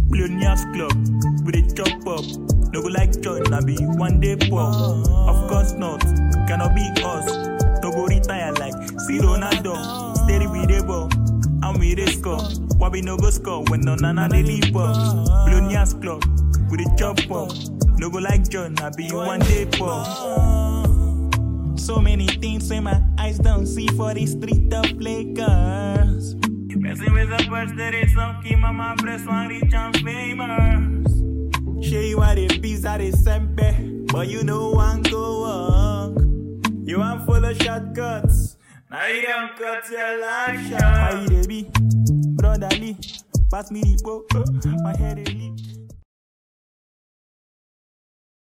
Billionaires Club, we dey chop up. No go like join, I be one day poor. Of course not, cannot be us. No go retire like see Ronaldo. Steady we dey ball, and we dey score. Why we no go score when no nana dey leave us? Billionaires Club, we dey chop up. No go like join, I be one day poor. So many things in my eyes don't see for the street of Lakers. Messing with the birds that is some keep my breast one rich and famous. Show you what it be that is sempe, but you know one go walk. You want full of shortcuts, now you don't cut your life short. How you dey be, brotherly? Pass me the book, my head is leak.